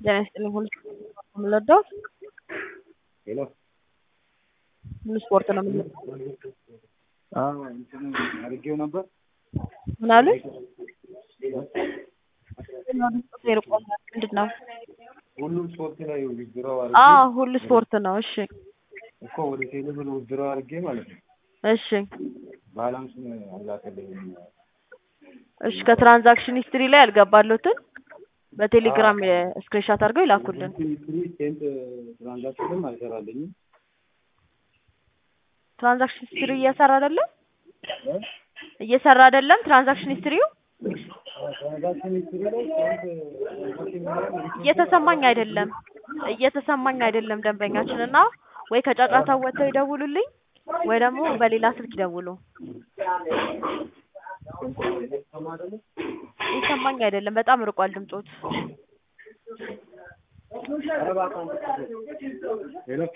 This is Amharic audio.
ጤና ይስጥልኝ ሁሉ የምንወደው ሄሎ ሁሉ ስፖርት ነው የምንወደው። እንትን አድርጌው ነበር ምን አሉ? ምንድን ነው? ሁሉም ስፖርት ላይ ውድድረው አዎ አድርጌ ሁሉ ስፖርት ነው። እሺ እኮ ወደ ቴሌብር ውድድረው አድርጌ ማለት ነው። እሺ ባላንሱን አላከልኝም። እሺ ከትራንዛክሽን ሂስትሪ ላይ ያልገባሉትን በቴሌግራም ስክሪንሻት አድርገው ይላኩልን። ሂስትሪ ሴንት ትራንዛክሽንም አይሰራልኝም። ትራንዛክሽን ሂስትሪ እየሰራ አይደለም እየሰራ አይደለም። ትራንዛክሽን ሂስትሪው ትራንዛክሽን ሂስትሪ ላይ ሴንት ትራንዛክሽን ምናምን እየተሰማኝ አይደለም እየተሰማኝ አይደለም ደንበኛችን እና ወይ ከጫጫታ ወጥተው ይደውሉልኝ ወይ ደግሞ በሌላ ስልክ ይደውሉ። ይሰማኝ አይደለም በጣም ርቋል ድምጾት። ሄሎ